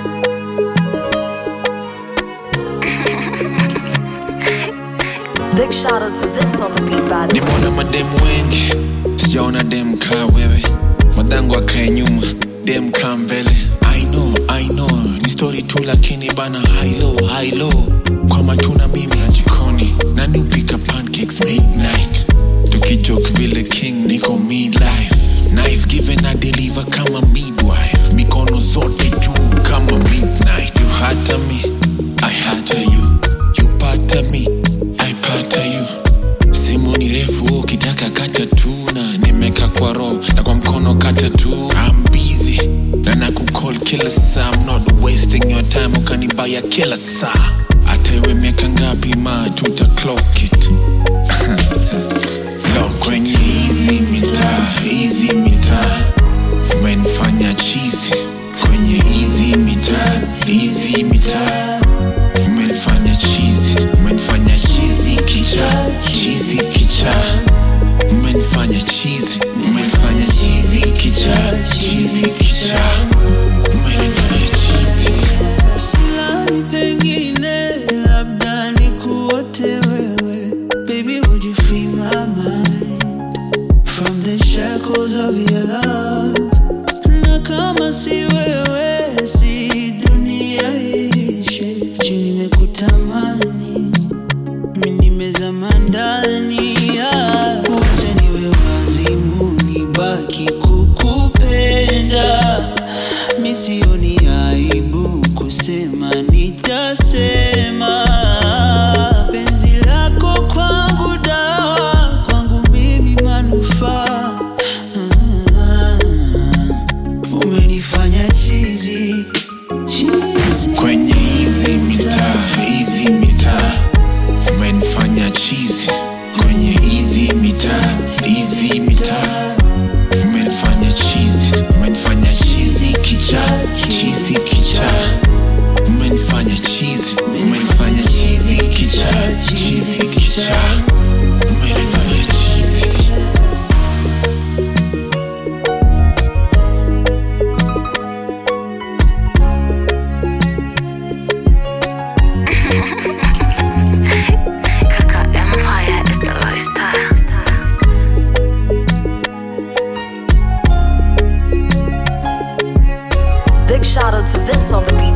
Big shout out to Vince on the beat by the way. nimeona mademu wengi sijaona dem kaa wewe madhangu akae nyuma dem kaa mbele I know, I know, ni story tu lakini bana high low, high low. kwa matuna mimi na jikoni nani upika pancakes midnight tukijok vile king niko midlife knife given na deliver kama midwife mikono zote juu kama midnight you hata me i hata you you pata me i pata you simu ni refu ukitaka kata tu na nimeka kwa roho na kwa mkono kata tu I'm busy na nakukol kila saa I'm not wasting your time ukanibaya kila saa hata iwe miaka ngapi ma tuta clock it Lo, kwenye hizi mitaa hizi mitaa umenifanya chizi kwenye hizi mitaa hizi mitaa umenifanya chizi umenifanya chizi kicha chizi kicha umenifanya chizi umenifanya chizi kicha chizi kicha umenifanya chizi silani pengine labda nikuote wewe baby would you free my mind from the shackles of your love na kama si wewe si dunia ishe chini nimekutamani mi nimezama ndani ya wacha niwe wazimu nibaki kukupenda mi sioni aibu kusema nitasema penzi lako kwangu dawa kwangu mimi manufaa Ah, umenifanya chizi chizi kwenye hizi mitaa hizi mitaa umenifanya chizi kwenye hizi mitaa hizi mitaa umenifanya chizi umenifanya chizi kicha chizi kicha umenifanya chizi umenifanya chizi kicha chizi kicha umenifanya chizi Kaka Empire is the lifestyle. Big shout out to Vince on the beat